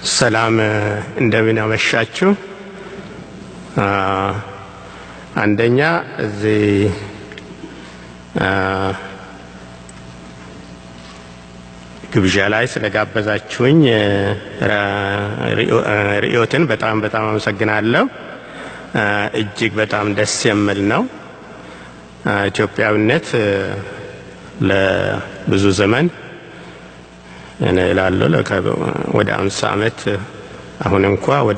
ሰላም እንደምን አመሻችሁ። አንደኛ እዚህ ግብዣ ላይ ስለጋበዛችሁኝ ርዕዮትን በጣም በጣም አመሰግናለሁ። እጅግ በጣም ደስ የሚል ነው። ኢትዮጵያዊነት ለብዙ ዘመን እኔ እላለሁ ወደ አምሳ ዓመት አሁን እንኳ ወደ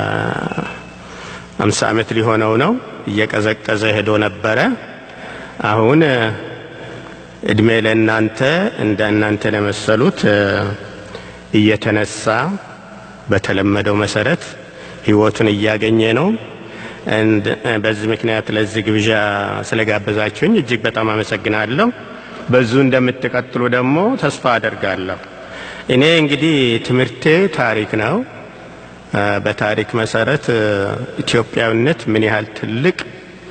አምሳ ዓመት ሊሆነው ነው። እየቀዘቀዘ ሄዶ ነበረ። አሁን እድሜ ለእናንተ እንደ እናንተ ለመሰሉት እየተነሳ በተለመደው መሰረት ህይወቱን እያገኘ ነው። በዚህ ምክንያት ለዚህ ግብዣ ስለጋበዛችሁኝ እጅግ በጣም አመሰግናለሁ። በዙ እንደምትቀጥሉ ደግሞ ተስፋ አደርጋለሁ። እኔ እንግዲህ ትምህርቴ ታሪክ ነው። በታሪክ መሰረት ኢትዮጵያዊነት ምን ያህል ትልቅ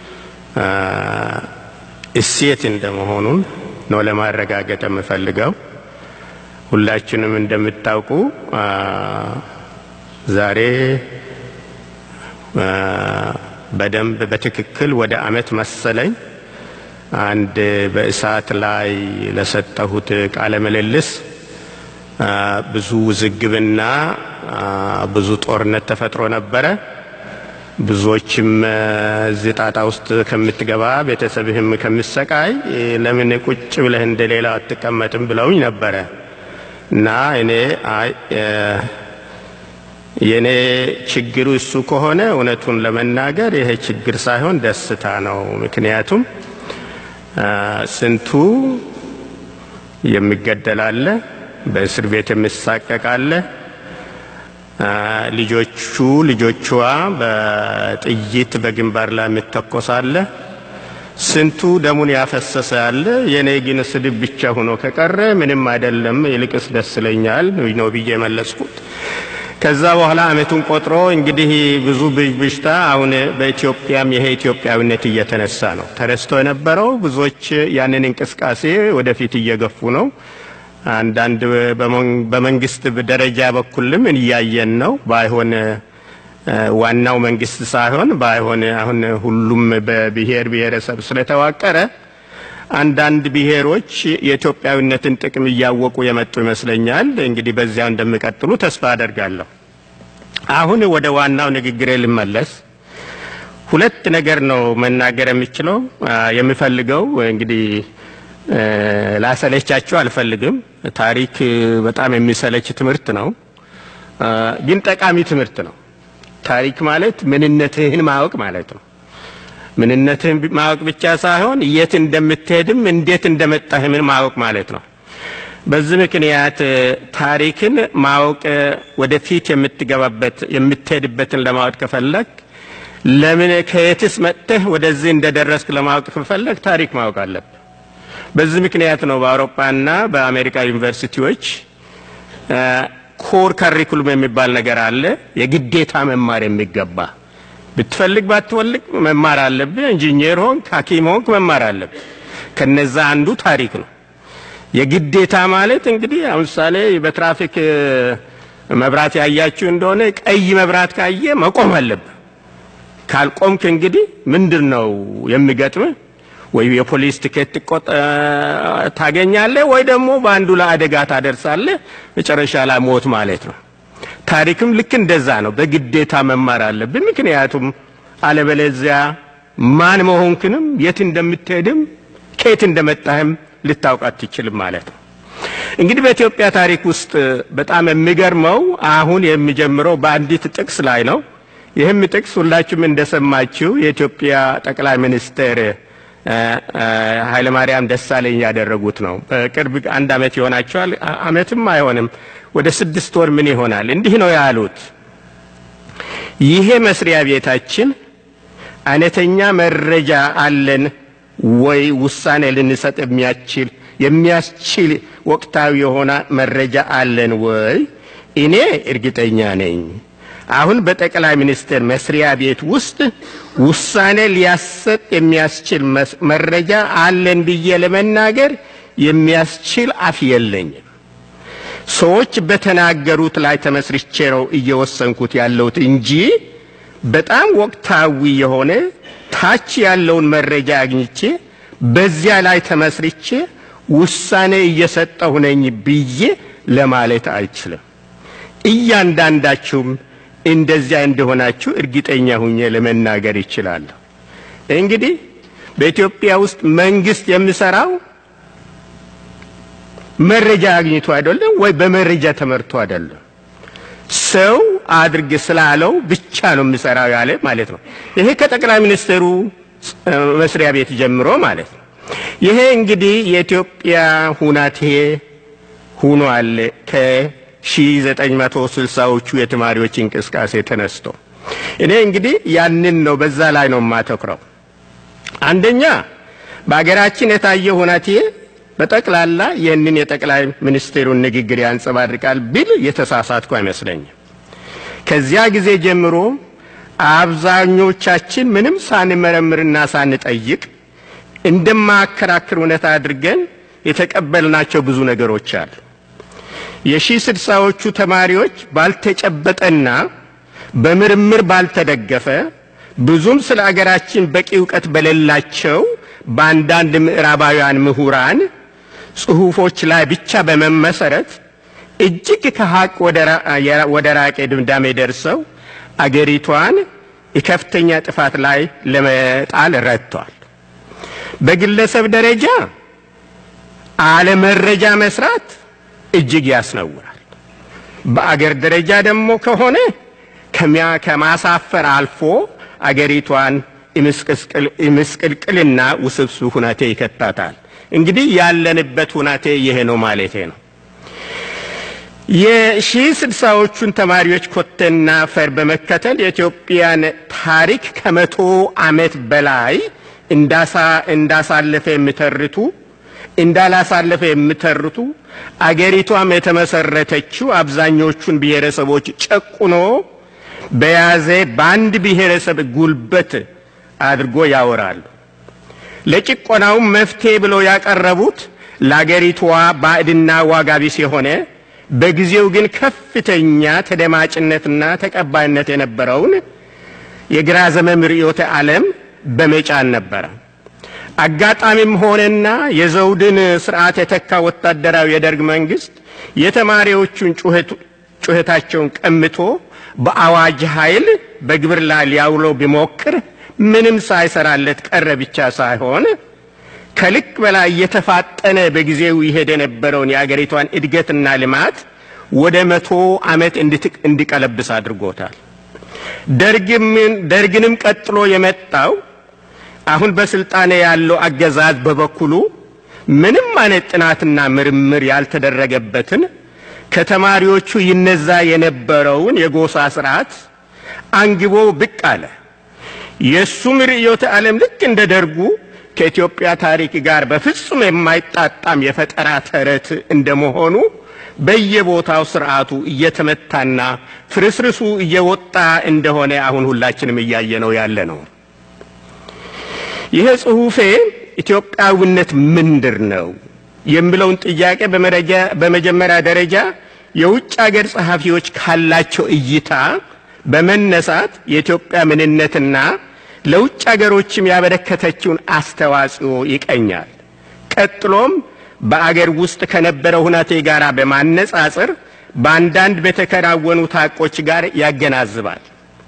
እሴት እንደመሆኑን ነው ለማረጋገጥ የምፈልገው። ሁላችንም እንደምታውቁ ዛሬ በደንብ በትክክል ወደ አመት መሰለኝ አንድ በእሳት ላይ ለሰጠሁት ቃለ ምልልስ ብዙ ውዝግብና ብዙ ጦርነት ተፈጥሮ ነበረ። ብዙዎችም እዚህ ጣጣ ውስጥ ከምትገባ ቤተሰብህም ከምሰቃይ ለምን ቁጭ ብለህ እንደ ሌላ አትቀመጥም ብለውኝ ነበረ እና እኔ አይ የኔ ችግሩ እሱ ከሆነ እውነቱን ለመናገር ይሄ ችግር ሳይሆን ደስታ ነው። ምክንያቱም ስንቱ የሚገደላለ፣ በእስር ቤት የሚሳቀቃለ፣ ልጆቹ ልጆቿ በጥይት በግንባር ላይ የሚተኮሳለ፣ ስንቱ ደሙን ያፈሰሰ ያለ። የኔ ግን ስድብ ብቻ ሆኖ ከቀረ ምንም አይደለም፣ ይልቅስ ደስ ይለኛል ነው ብዬ መለስኩት። ከዛ በኋላ አመቱን ቆጥሮ እንግዲህ ብዙ ብዥብዥታ አሁን በኢትዮጵያም ይሄ ኢትዮጵያዊነት እየተነሳ ነው። ተረስቶ የነበረው ብዙዎች ያንን እንቅስቃሴ ወደፊት እየገፉ ነው። አንዳንድ በመንግስት ደረጃ በኩልም እያየን ነው። ባይሆን ዋናው መንግስት ሳይሆን ባይሆን አሁን ሁሉም በብሔር ብሔረሰብ ስለተዋቀረ አንዳንድ ብሔሮች የኢትዮጵያዊነትን ጥቅም እያወቁ የመጡ ይመስለኛል። እንግዲህ በዚያው እንደሚቀጥሉ ተስፋ አደርጋለሁ። አሁን ወደ ዋናው ንግግሬ ልመለስ። ሁለት ነገር ነው መናገር የምችለው የምፈልገው። እንግዲህ ላሰለቻችሁ አልፈልግም። ታሪክ በጣም የሚሰለች ትምህርት ነው፣ ግን ጠቃሚ ትምህርት ነው። ታሪክ ማለት ምንነትህን ማወቅ ማለት ነው። ምንነትህን ማወቅ ብቻ ሳይሆን የት እንደምትሄድም እንዴት እንደመጣህም ማወቅ ማለት ነው። በዚህ ምክንያት ታሪክን ማወቅ ወደፊት የምትገባበት የምትሄድበትን ለማወቅ ከፈለግ ለምን ከየትስ መጥተህ ወደዚህ እንደደረስክ ለማወቅ ከፈለግ ታሪክ ማወቅ አለብህ። በዚህ ምክንያት ነው በአውሮፓና በአሜሪካ ዩኒቨርሲቲዎች ኮር ካሪኩሉም የሚባል ነገር አለ። የግዴታ መማር የሚገባ ብትፈልግ ባትወልቅ መማር አለብህ። ኢንጂኒየር ሆንክ፣ ሐኪም ሆንክ መማር አለብህ። ከነዛ አንዱ ታሪክ ነው። የግዴታ ማለት እንግዲህ አሁን ምሳሌ በትራፊክ መብራት ያያችሁ እንደሆነ ቀይ መብራት ካየ መቆም አለብህ። ካልቆምክ እንግዲህ ምንድን ነው የሚገጥምህ? ወይ የፖሊስ ትኬት ታገኛለህ፣ ወይ ደግሞ በአንዱ ላይ አደጋ ታደርሳለህ። መጨረሻ ላይ ሞት ማለት ነው። ታሪክም ልክ እንደዛ ነው። በግዴታ መማር አለብን። ምክንያቱም አለበለዚያ ማን መሆንክንም የት እንደምትሄድም ከየት እንደመጣህም ልታውቅ አትችልም ማለት ነው። እንግዲህ በኢትዮጵያ ታሪክ ውስጥ በጣም የሚገርመው አሁን የሚጀምረው በአንዲት ጥቅስ ላይ ነው። ይህም ጥቅስ ሁላችሁም እንደሰማችሁ የኢትዮጵያ ጠቅላይ ሚኒስትር ኃይለማርያም ደሳለኝ ያደረጉት ነው። በቅርብ አንድ ዓመት ይሆናቸዋል። ዓመትም አይሆንም ወደ ስድስት ወር ምን ይሆናል። እንዲህ ነው ያሉት። ይሄ መስሪያ ቤታችን አይነተኛ መረጃ አለን ወይ ውሳኔ ልንሰጥ የሚያስችል የሚያስችል ወቅታዊ የሆነ መረጃ አለን ወይ? እኔ እርግጠኛ ነኝ አሁን በጠቅላይ ሚኒስትር መስሪያ ቤት ውስጥ ውሳኔ ሊያሰጥ የሚያስችል መረጃ አለን ብዬ ለመናገር የሚያስችል አፍ የለኝም። ሰዎች በተናገሩት ላይ ተመስርቼ ነው እየወሰንኩት ያለሁት እንጂ በጣም ወቅታዊ የሆነ ታች ያለውን መረጃ አግኝቼ በዚያ ላይ ተመስርቼ ውሳኔ እየሰጠሁ ነኝ ብዬ ለማለት አይችልም። እያንዳንዳችሁም እንደዚያ እንደሆናችሁ እርግጠኛ ሁኜ ለመናገር ይችላለሁ። እንግዲህ በኢትዮጵያ ውስጥ መንግስት የሚሰራው መረጃ አግኝቶ አይደለም ወይ በመረጃ ተመርቶ አይደለም። ሰው አድርግ ስላለው ብቻ ነው የሚሰራው ያለ ማለት ነው። ይሄ ከጠቅላይ ሚኒስትሩ መስሪያ ቤት ጀምሮ ማለት ነው። ይሄ እንግዲህ የኢትዮጵያ ሁናቴ ሁኗል ከ1960ዎቹ የተማሪዎች እንቅስቃሴ ተነስቶ እኔ እንግዲህ ያንን ነው በዛ ላይ ነው የማተኩረው። አንደኛ በአገራችን የታየ ሁናቴ በጠቅላላ ይህንን የጠቅላይ ሚኒስትሩን ንግግር ያንጸባርቃል ብል የተሳሳትኩ አይመስለኝም። ከዚያ ጊዜ ጀምሮ አብዛኞቻችን ምንም ሳንመረምርና ሳንጠይቅ እንደማያከራክር እውነት አድርገን የተቀበልናቸው ብዙ ነገሮች አሉ። የሺህ ስድሳዎቹ ተማሪዎች ባልተጨበጠና በምርምር ባልተደገፈ ብዙም ስለ አገራችን በቂ እውቀት በሌላቸው በአንዳንድ ምዕራባውያን ምሁራን ጽሑፎች ላይ ብቻ በመመሰረት እጅግ ከሀቅ ወደ ራቄ ድምዳሜ ደርሰው አገሪቷን የከፍተኛ ጥፋት ላይ ለመጣል ረድቷል። በግለሰብ ደረጃ አለመረጃ መስራት እጅግ ያስነውራል። በአገር ደረጃ ደግሞ ከሆነ ከሚያ ከማሳፈር አልፎ አገሪቷን ምስቅልቅልና ውስብስብ ሁናቴ ይከታታል። እንግዲህ ያለንበት ሁናቴ ይሄ ነው ማለቴ ነው። የሺህ ስድሳዎቹን ተማሪዎች ኮቴና ፈር በመከተል የኢትዮጵያን ታሪክ ከመቶ ዓመት በላይ እንዳሳለፈ የሚተርቱ እንዳላሳለፈ የሚተርቱ አገሪቷም የተመሰረተችው አብዛኞቹን ብሔረሰቦች ጨቁኖ በያዘ በአንድ ብሔረሰብ ጉልበት አድርጎ ያወራሉ። ለጭቆናውም መፍትሄ ብለው ያቀረቡት ለአገሪቷ ባዕድና ዋጋ ቢስ የሆነ በጊዜው ግን ከፍተኛ ተደማጭነትና ተቀባይነት የነበረውን የግራ ዘመም ርዕዮተ ዓለም በመጫን ነበረ። አጋጣሚም ሆነና የዘውድን ስርዓት የተካ ወታደራዊ የደርግ መንግስት የተማሪዎቹን ጩኸታቸውን ቀምቶ በአዋጅ ኃይል በግብር ላይ ሊያውለው ቢሞክር ምንም ሳይሰራለት ቀረ ብቻ ሳይሆን ከልክ በላይ እየተፋጠነ በጊዜው ይሄድ የነበረውን የአገሪቷን እድገትና ልማት ወደ መቶ ዓመት እንዲቀለብስ አድርጎታል። ደርግንም ቀጥሎ የመጣው አሁን በስልጣኔ ያለው አገዛዝ በበኩሉ ምንም አይነት ጥናትና ምርምር ያልተደረገበትን ከተማሪዎቹ ይነዛ የነበረውን የጎሳ ስርዓት አንግቦ ብቅ አለ። የእሱም ርዕዮተ ዓለም ልክ እንደ ደርጉ ከኢትዮጵያ ታሪክ ጋር በፍጹም የማይጣጣም የፈጠራ ተረት እንደመሆኑ በየቦታው ስርዓቱ እየተመታና ፍርስርሱ እየወጣ እንደሆነ አሁን ሁላችንም እያየነው ያለ ነው። ይህ ጽሑፌ ኢትዮጵያዊነት ምንድር ነው የሚለውን ጥያቄ በመጀመሪያ ደረጃ የውጭ ሀገር ጸሐፊዎች ካላቸው እይታ በመነሳት የኢትዮጵያ ምንነትና ለውጭ ሀገሮችም ያበረከተችውን አስተዋጽኦ ይቀኛል። ቀጥሎም በአገር ውስጥ ከነበረው ሁናቴ ጋር በማነጻጸር በአንዳንድ በተከናወኑ ታቆች ጋር ያገናዝባል።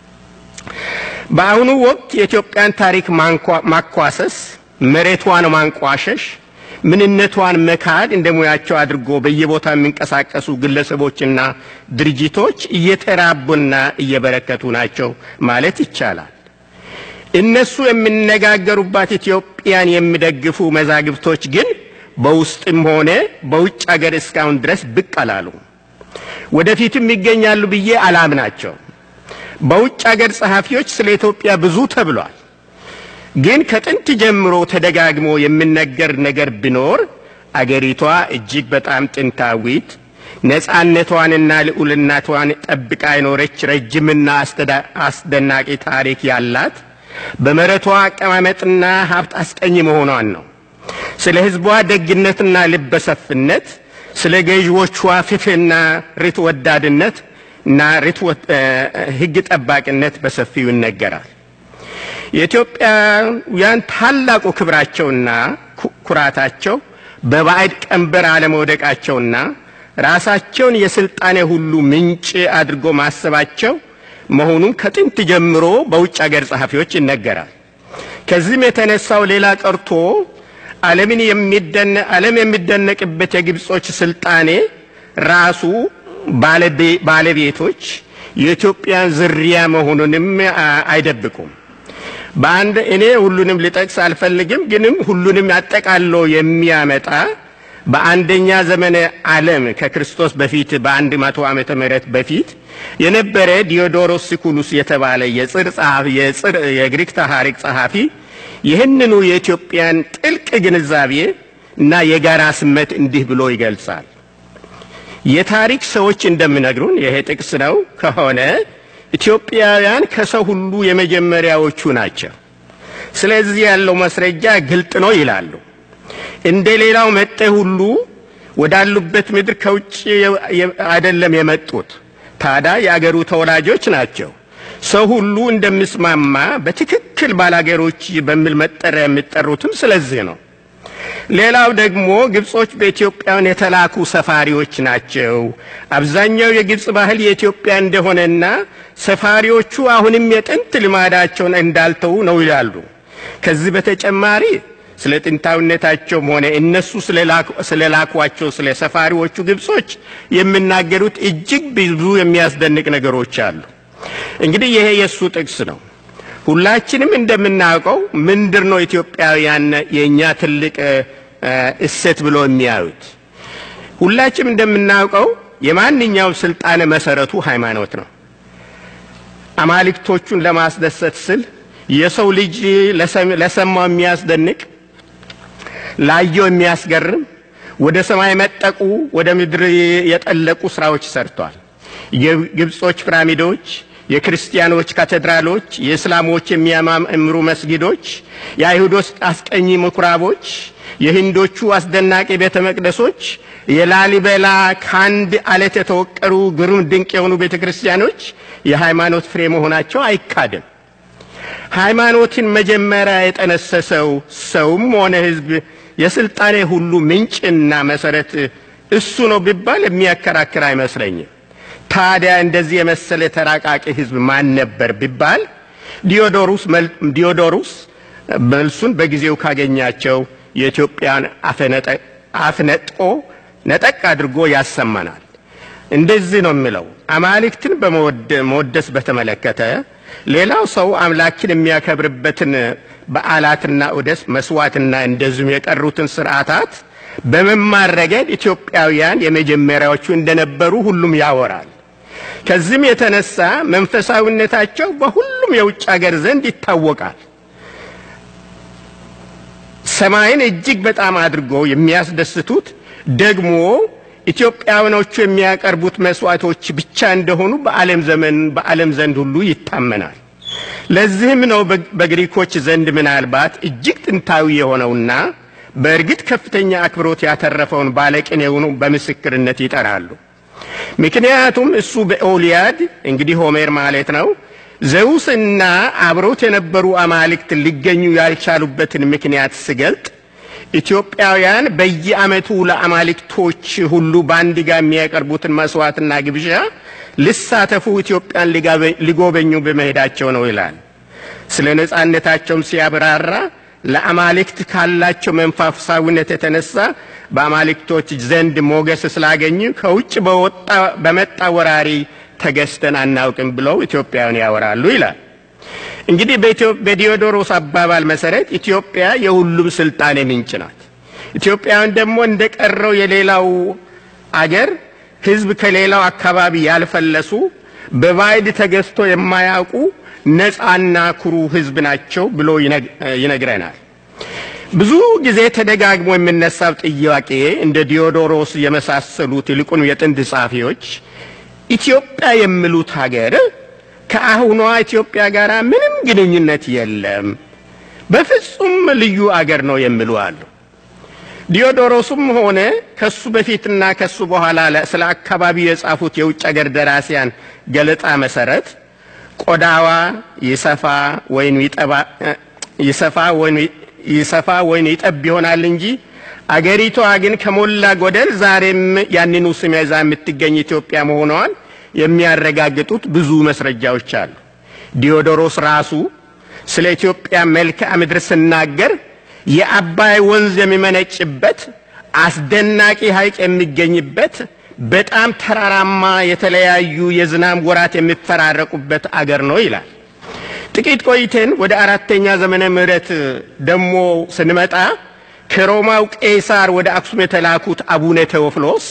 በአሁኑ ወቅት የኢትዮጵያን ታሪክ ማኳሰስ፣ መሬቷን ማንቋሸሽ፣ ምንነቷን መካድ እንደ ሙያቸው አድርጎ በየቦታ የሚንቀሳቀሱ ግለሰቦችና ድርጅቶች እየተራቡና እየበረከቱ ናቸው ማለት ይቻላል። እነሱ የሚነጋገሩባት ኢትዮጵያን የሚደግፉ መዛግብቶች ግን በውስጥም ሆነ በውጭ አገር እስካሁን ድረስ ብቅ አላሉ። ወደፊትም ይገኛሉ ብዬ አላምናቸው። በውጭ አገር ጸሐፊዎች ስለ ኢትዮጵያ ብዙ ተብሏል። ግን ከጥንት ጀምሮ ተደጋግሞ የሚነገር ነገር ቢኖር አገሪቷ እጅግ በጣም ጥንታዊት ነፃነቷንና ልዑልናቷን ጠብቃ የኖረች ረጅምና አስደናቂ ታሪክ ያላት በመሬቷ አቀማመጥና ሀብት አስቀኝ መሆኗን ነው። ስለ ሕዝቧ ደግነትና ልበሰፍነት ስለ ገዢዎቿ ፍትህና ርት ወዳድነት እና ርት ህግ ጠባቂነት በሰፊው ይነገራል። የኢትዮጵያውያን ታላቁ ክብራቸውና ኩራታቸው በባዕድ ቀንበር አለመውደቃቸውና ራሳቸውን የስልጣኔ ሁሉ ምንጭ አድርጎ ማሰባቸው መሆኑን ከጥንት ጀምሮ በውጭ አገር ጸሐፊዎች ይነገራል። ከዚህም የተነሳው ሌላ ቀርቶ ዓለምን የሚደነ ዓለም የሚደነቅበት የግብጾች ስልጣኔ ራሱ ባለቤቶች የኢትዮጵያን ዝርያ መሆኑንም አይደብቁም። በአንድ እኔ ሁሉንም ልጠቅስ አልፈልግም፣ ግንም ሁሉንም አጠቃሎ የሚያመጣ በአንደኛ ዘመነ ዓለም ከክርስቶስ በፊት በአንድ መቶ ዓመተ ምህረት በፊት የነበረ ዲዮዶሮስ ሲኩሉስ የተባለ የጽር ጸሐፊ የጽር የግሪክ ታሪክ ጸሐፊ ይህንኑ የኢትዮጵያን ጥልቅ ግንዛቤ እና የጋራ ስሜት እንዲህ ብሎ ይገልጻል። የታሪክ ሰዎች እንደሚነግሩን ይሄ ጥቅስ ነው ከሆነ ኢትዮጵያውያን ከሰው ሁሉ የመጀመሪያዎቹ ናቸው። ስለዚህ ያለው ማስረጃ ግልጥ ነው ይላሉ። እንደ ሌላው መጤ ሁሉ ወዳሉበት ምድር ከውጭ አይደለም የመጡት። ታዲያ የአገሩ ተወላጆች ናቸው። ሰው ሁሉ እንደሚስማማ በትክክል ባላገሮች በሚል መጠሪያ የሚጠሩትም ስለዚህ ነው። ሌላው ደግሞ ግብጾች በኢትዮጵያውያን የተላኩ ሰፋሪዎች ናቸው። አብዛኛው የግብጽ ባህል የኢትዮጵያ እንደሆነና ሰፋሪዎቹ አሁንም የጥንት ልማዳቸውን እንዳልተዉ ነው ይላሉ። ከዚህ በተጨማሪ ስለ ጥንታዊነታቸውም ሆነ እነሱ ስለላኳቸው ስለ ሰፋሪዎቹ ግብጾች የሚናገሩት እጅግ ብዙ የሚያስደንቅ ነገሮች አሉ። እንግዲህ ይሄ የእሱ ጥቅስ ነው። ሁላችንም እንደምናውቀው ምንድር ነው ኢትዮጵያውያን የእኛ ትልቅ እሴት ብሎ የሚያዩት? ሁላችንም እንደምናውቀው የማንኛውም ስልጣን መሰረቱ ሃይማኖት ነው። አማልክቶቹን ለማስደሰት ስል የሰው ልጅ ለሰማው የሚያስደንቅ ላየው የሚያስገርም ወደ ሰማይ መጠቁ ወደ ምድር የጠለቁ ስራዎች ሰርቷል። የግብጾች ፒራሚዶች፣ የክርስቲያኖች ካቴድራሎች፣ የእስላሞች የሚያማምሩ መስጊዶች፣ የአይሁዶች አስቀኝ ምኩራቦች፣ የሂንዶቹ አስደናቂ ቤተ መቅደሶች፣ የላሊበላ ከአንድ አለት የተወቀሩ ግሩም ድንቅ የሆኑ ቤተ ክርስቲያኖች የሃይማኖት ፍሬ መሆናቸው አይካድም። ሃይማኖትን መጀመሪያ የጠነሰሰው ሰውም ሆነ ሕዝብ የስልጣኔ ሁሉ ምንጭና መሰረት እሱ ነው ቢባል የሚያከራክር አይመስለኝም። ታዲያ እንደዚህ የመሰለ ተራቃቂ ሕዝብ ማን ነበር ቢባል ዲዮዶሩስ ዲዮዶሩስ መልሱን በጊዜው ካገኛቸው የኢትዮጵያን አፍነጦ ነጠቅ አድርጎ ያሰማናል። እንደዚህ ነው የሚለው አማልክትን በመወደስ በተመለከተ ሌላው ሰው አምላክን የሚያከብርበትን በዓላትና ዑደት መስዋዕትና እንደዚሁም የቀሩትን ስርዓታት በመማር ረገድ ኢትዮጵያውያን የመጀመሪያዎቹ እንደነበሩ ሁሉም ያወራል። ከዚህም የተነሳ መንፈሳዊነታቸው በሁሉም የውጭ ሀገር ዘንድ ይታወቃል። ሰማይን እጅግ በጣም አድርጎ የሚያስደስቱት ደግሞ ኢትዮጵያውያኖቹ የሚያቀርቡት መስዋዕቶች ብቻ እንደሆኑ በዓለም ዘመን በዓለም ዘንድ ሁሉ ይታመናል። ለዚህም ነው በግሪኮች ዘንድ ምናልባት እጅግ ጥንታዊ የሆነውና በእርግጥ ከፍተኛ አክብሮት ያተረፈውን ባለቅኔውን በምስክርነት ይጠራሉ። ምክንያቱም እሱ በኦሊያድ እንግዲህ ሆሜር ማለት ነው ዘውስና አብሮት የነበሩ አማልክት ሊገኙ ያልቻሉበትን ምክንያት ስገልጥ ኢትዮጵያውያን በየዓመቱ ለአማልክቶች ሁሉ በአንድ ጋር የሚያቀርቡትን መስዋዕትና ግብዣ ልሳተፉ ኢትዮጵያን ሊጎበኙ በመሄዳቸው ነው ይላል። ስለ ነጻነታቸውም ሲያብራራ ለአማልክት ካላቸው መንፈሳዊነት የተነሳ በአማልክቶች ዘንድ ሞገስ ስላገኙ ከውጭ በመጣ ወራሪ ተገዝተን አናውቅም ብለው ኢትዮጵያውያን ያወራሉ ይላል። እንግዲህ በዲዮዶሮስ አባባል መሰረት ኢትዮጵያ የሁሉም ስልጣኔ ምንጭ ናት። ኢትዮጵያውያን ደግሞ እንደ ቀረው የሌላው አገር ሕዝብ ከሌላው አካባቢ ያልፈለሱ በባዕድ ተገዝቶ የማያውቁ ነፃና ኩሩ ሕዝብ ናቸው ብሎ ይነግረናል። ብዙ ጊዜ ተደጋግሞ የሚነሳው ጥያቄ እንደ ዲዮዶሮስ የመሳሰሉት ይልቁን የጥንት ጸሐፊዎች ኢትዮጵያ የሚሉት ሀገር ከአሁኗ ኢትዮጵያ ጋር ምንም ግንኙነት የለም፣ በፍጹም ልዩ አገር ነው የሚሉ አሉ። ዲዮዶሮስም ሆነ ከሱ በፊትና ከሱ በኋላ ስለ አካባቢው የጻፉት የውጭ ሀገር ደራሲያን ገለጣ መሰረት ቆዳዋ ይሰፋ ወይም ይጠባ ይሰፋ ወይም ይሰፋ ወይም ይጠብ ይሆናል እንጂ አገሪቷ ግን ከሞላ ጎደል ዛሬም ያንኑ ስም ይዛ የምትገኝ ኢትዮጵያ መሆኗን የሚያረጋግጡት ብዙ መስረጃዎች አሉ። ዲዮዶሮስ ራሱ ስለ ኢትዮጵያ መልክዓ ምድር ስናገር የአባይ ወንዝ የሚመነጭበት አስደናቂ ሐይቅ የሚገኝበት በጣም ተራራማ የተለያዩ የዝናብ ወራት የሚፈራረቁበት አገር ነው ይላል። ጥቂት ቆይተን ወደ አራተኛ ዘመነ ምህረት ደግሞ ስንመጣ ከሮማው ቄሳር ወደ አክሱም የተላኩት አቡነ ቴዎፍሎስ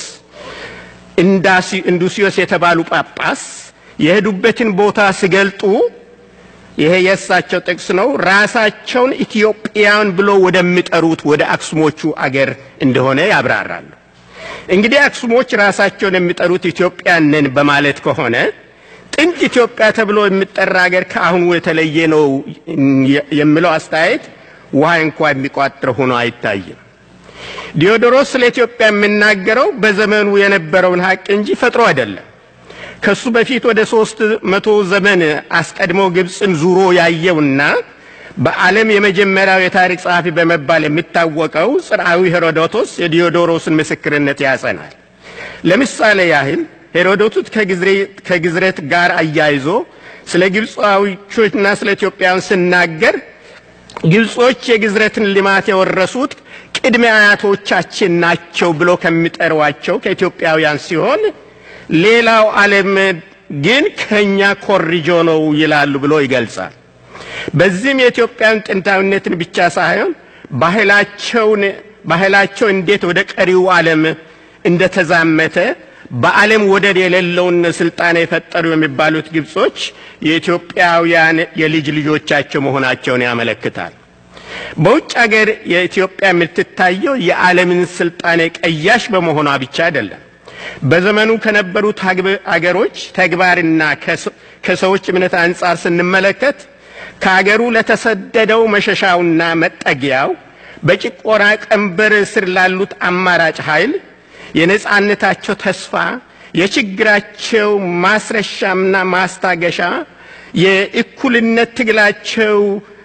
እንዱሲዮስ የተባሉ ጳጳስ የሄዱበትን ቦታ ሲገልጡ ይሄ የእሳቸው ጥቅስ ነው። ራሳቸውን ኢትዮጵያን ብሎ ወደሚጠሩት ወደ አክሱሞቹ አገር እንደሆነ ያብራራሉ። እንግዲህ አክሱሞች ራሳቸውን የሚጠሩት ኢትዮጵያን ነን በማለት ከሆነ ጥንት ኢትዮጵያ ተብሎ የሚጠራ አገር ከአሁኑ የተለየ ነው የሚለው አስተያየት ውሃ እንኳ የሚቋጥር ሆኖ አይታይም። ዲዮዶሮስ ስለ ኢትዮጵያ የሚናገረው በዘመኑ የነበረውን ሀቅ እንጂ ፈጥሮ አይደለም። ከሱ በፊት ወደ ሶስት መቶ ዘመን አስቀድሞ ግብፅን ዙሮ ያየውና በዓለም የመጀመሪያው የታሪክ ጸሐፊ በመባል የሚታወቀው ጽርዓዊ ሄሮዶቶስ የዲዮዶሮስን ምስክርነት ያጸናል። ለምሳሌ ያህል ሄሮዶቱስ ከግዝረት ጋር አያይዞ ስለ ግብፃዊዎችና ስለ ኢትዮጵያውያን ሲናገር ግብጾች የግዝረትን ልማት የወረሱት ቅድመ አያቶቻችን ናቸው ብሎ ከሚጠሯቸው ከኢትዮጵያውያን ሲሆን ሌላው ዓለም ግን ከኛ ኮርጆ ነው ይላሉ ብሎ ይገልጻል። በዚህም የኢትዮጵያን ጥንታዊነትን ብቻ ሳይሆን ባህላቸውን ባህላቸው እንዴት ወደ ቀሪው ዓለም እንደተዛመተ በዓለም ወደር የሌለውን ስልጣኔ የፈጠሩ የሚባሉት ግብጾች የኢትዮጵያውያን የልጅ ልጆቻቸው መሆናቸውን ያመለክታል። በውጭ ሀገር የኢትዮጵያ የምትታየው የዓለምን ስልጣኔ ቀያሽ በመሆኗ ብቻ አይደለም። በዘመኑ ከነበሩት አገሮች ተግባርና ከሰዎች እምነት አንጻር ስንመለከት ከአገሩ ለተሰደደው መሸሻውና መጠጊያው በጭቆና ቀንበር ስር ላሉት አማራጭ ኃይል የነጻነታቸው ተስፋ የችግራቸው ማስረሻምና ማስታገሻ የእኩልነት ትግላቸው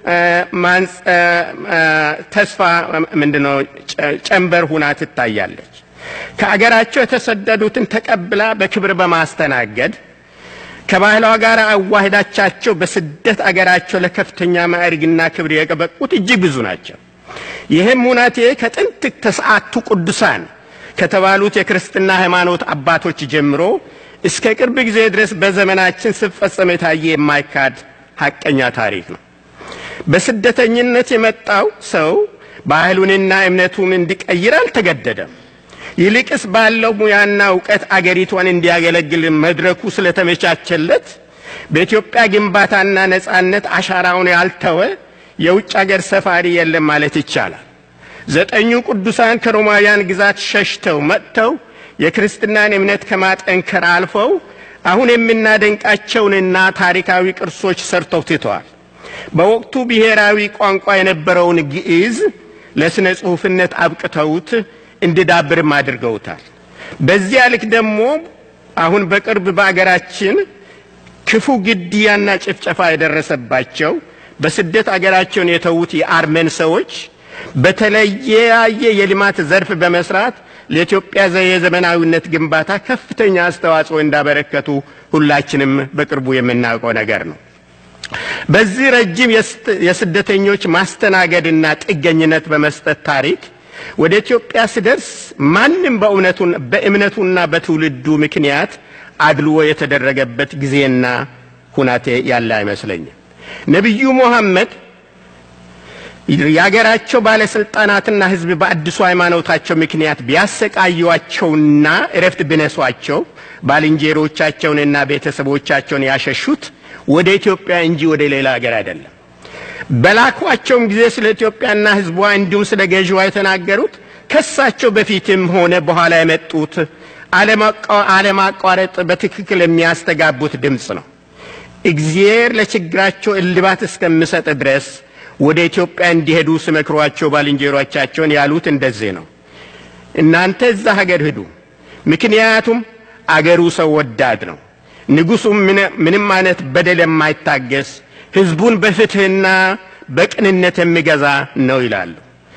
ተስፋ ምንድነው ጨንበር ሁና ትታያለች። ከአገራቸው የተሰደዱትን ተቀብላ በክብር በማስተናገድ ከባህሏ ጋር አዋህዳቻቸው በስደት አገራቸው ለከፍተኛ ማዕረግና ክብር የበቁት እጅግ ብዙ ናቸው። ይህም ሁናቴ ከጥንት ተስዓቱ ቅዱሳን ከተባሉት የክርስትና ሃይማኖት አባቶች ጀምሮ እስከ ቅርብ ጊዜ ድረስ በዘመናችን ሲፈጸም የታየ የማይካድ ሐቀኛ ታሪክ ነው። በስደተኝነት የመጣው ሰው ባህሉንና እምነቱን እንዲቀይር አልተገደደም። ይልቅስ ባለው ሙያና እውቀት አገሪቷን እንዲያገለግል መድረኩ ስለተመቻቸለት በኢትዮጵያ ግንባታና ነጻነት አሻራውን ያልተወ የውጭ አገር ሰፋሪ የለም ማለት ይቻላል። ዘጠኙ ቅዱሳን ከሮማውያን ግዛት ሸሽተው መጥተው የክርስትናን እምነት ከማጠንከር አልፈው አሁን የምናደንቃቸውንና ታሪካዊ ቅርሶች ሰርተው ትተዋል። በወቅቱ ብሔራዊ ቋንቋ የነበረውን ግዕዝ ለስነ ጽሑፍነት አብቅተውት እንዲዳብርም አድርገውታል። በዚያ ልክ ደግሞ አሁን በቅርብ በአገራችን ክፉ ግድያና ጭፍጨፋ የደረሰባቸው በስደት አገራቸውን የተዉት የአርመን ሰዎች በተለያየ የልማት ዘርፍ በመስራት ለኢትዮጵያ የዘመናዊነት ግንባታ ከፍተኛ አስተዋጽኦ እንዳበረከቱ ሁላችንም በቅርቡ የምናውቀው ነገር ነው። በዚህ ረጅም የስደተኞች ማስተናገድና ጥገኝነት በመስጠት ታሪክ ወደ ኢትዮጵያ ሲደርስ ማንም በእምነቱና በትውልዱ ምክንያት አድልዎ የተደረገበት ጊዜና ሁናቴ ያለ አይመስለኝም። ነቢዩ ሙሐመድ የአገራቸው ባለስልጣናትና ሕዝብ በአዲሱ ሃይማኖታቸው ምክንያት ቢያሰቃዩአቸውና እረፍት ቢነሷቸው ባልንጀሮቻቸውንና ቤተሰቦቻቸውን ያሸሹት ወደ ኢትዮጵያ እንጂ ወደ ሌላ ሀገር አይደለም። በላኳቸውም ጊዜ ስለ ኢትዮጵያና ሕዝቧ እንዲሁም ስለ ገዥዋ የተናገሩት ከሳቸው በፊትም ሆነ በኋላ የመጡት አለማቋረጥ በትክክል የሚያስተጋቡት ድምፅ ነው። እግዚአብሔር ለችግራቸው እልባት እስከሚሰጥ ድረስ ወደ ኢትዮጵያ እንዲሄዱ ሲመክሯቸው ባልንጀሮቻቸውን ያሉት እንደዚህ ነው። እናንተ እዛ ሀገር ሂዱ፣ ምክንያቱም አገሩ ሰው ወዳድ ነው፣ ንጉሡም ምንም አይነት በደል የማይታገስ ሕዝቡን በፍትሕና በቅንነት የሚገዛ ነው ይላሉ።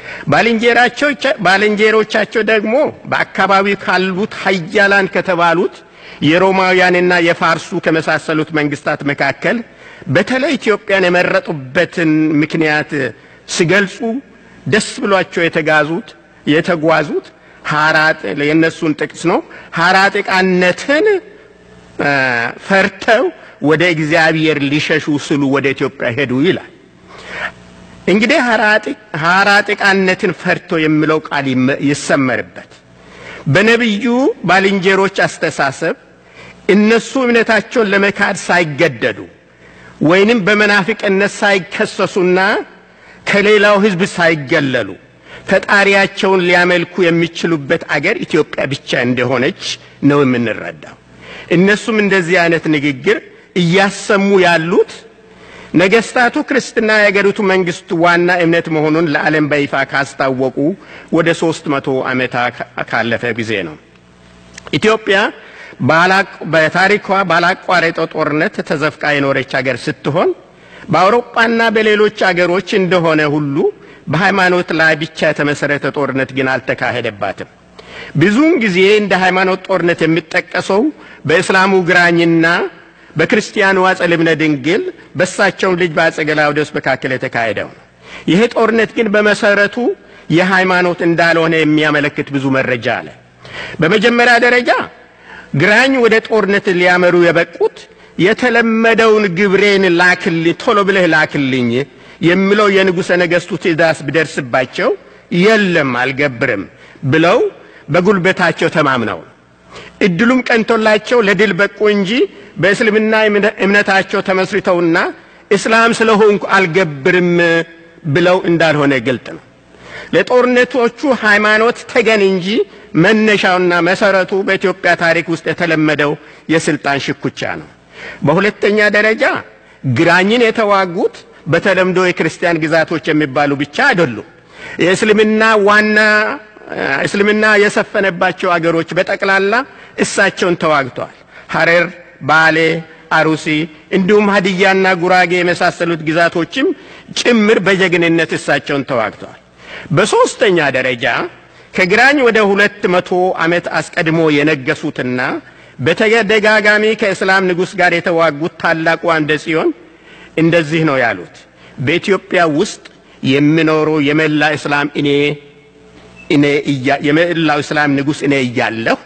ባልንጀሮቻቸው ደግሞ በአካባቢው ካሉት ሀያላን ከተባሉት የሮማውያንና የፋርሱ ከመሳሰሉት መንግስታት መካከል በተለይ ኢትዮጵያን የመረጡበትን ምክንያት ሲገልጹ ደስ ብሏቸው የተጋዙት የተጓዙት የእነሱን ጥቅስ ነው። ሐራጥቃነትን ፈርተው ወደ እግዚአብሔር ሊሸሹ ስሉ ወደ ኢትዮጵያ ሄዱ ይላል። እንግዲህ ሐራጥቃነትን ፈርቶ የሚለው ቃል ይሰመርበት። በነቢዩ ባልንጀሮች አስተሳሰብ እነሱ እምነታቸውን ለመካድ ሳይገደዱ ወይንም በመናፍቅነት ሳይከሰሱና ከሌላው ሕዝብ ሳይገለሉ ፈጣሪያቸውን ሊያመልኩ የሚችሉበት አገር ኢትዮጵያ ብቻ እንደሆነች ነው የምንረዳው። እነሱም እንደዚህ አይነት ንግግር እያሰሙ ያሉት ነገስታቱ ክርስትና የአገሪቱ መንግስት ዋና እምነት መሆኑን ለዓለም በይፋ ካስታወቁ ወደ ሶስት መቶ ዓመታት ካለፈ ጊዜ ነው። ኢትዮጵያ በታሪኳ ባላቋረጠው ጦርነት ተዘፍቃ የኖረች ሀገር ስትሆን በአውሮፓና በሌሎች አገሮች እንደሆነ ሁሉ በሃይማኖት ላይ ብቻ የተመሰረተ ጦርነት ግን አልተካሄደባትም። ብዙውን ጊዜ እንደ ሃይማኖት ጦርነት የሚጠቀሰው በእስላሙ ግራኝና በክርስቲያኑ አፄ ልብነ ድንግል በእሳቸውም ልጅ በአፄ ገላውዴዎስ መካከል የተካሄደው ነው። ይሄ ጦርነት ግን በመሰረቱ የሃይማኖት እንዳልሆነ የሚያመለክት ብዙ መረጃ አለ። በመጀመሪያ ደረጃ ግራኝ ወደ ጦርነት ሊያመሩ የበቁት የተለመደውን ግብሬን ላክልኝ፣ ቶሎ ብለህ ላክልኝ የሚለው የንጉሠ ነገሥቱ ትእዛዝ ቢደርስባቸው የለም አልገብርም ብለው በጉልበታቸው ተማምነው እድሉም ቀንቶላቸው ለድል በቁ እንጂ በእስልምና እምነታቸው ተመስርተውና እስላም ስለሆንኩ አልገብርም ብለው እንዳልሆነ ግልጥ ነው። ለጦርነቶቹ ሃይማኖት ተገን እንጂ መነሻውና መሰረቱ በኢትዮጵያ ታሪክ ውስጥ የተለመደው የስልጣን ሽኩቻ ነው። በሁለተኛ ደረጃ ግራኝን የተዋጉት በተለምዶ የክርስቲያን ግዛቶች የሚባሉ ብቻ አይደሉም። የእስልምና ዋና እስልምና የሰፈነባቸው አገሮች በጠቅላላ እሳቸውን ተዋግተዋል። ሐረር፣ ባሌ፣ አሩሲ እንዲሁም ሀዲያና ጉራጌ የመሳሰሉት ግዛቶችም ጭምር በጀግንነት እሳቸውን ተዋግተዋል። በሦስተኛ ደረጃ ከግራኝ ወደ ሁለት መቶ ዓመት አስቀድሞ የነገሱትና በተደጋጋሚ ከእስላም ንጉሥ ጋር የተዋጉት ታላቁ አምደ ጽዮን እንደዚህ ነው ያሉት። በኢትዮጵያ ውስጥ የሚኖረው የመላ እስላም እኔ እኔ የመላው እስላም ንጉሥ እኔ እያለሁ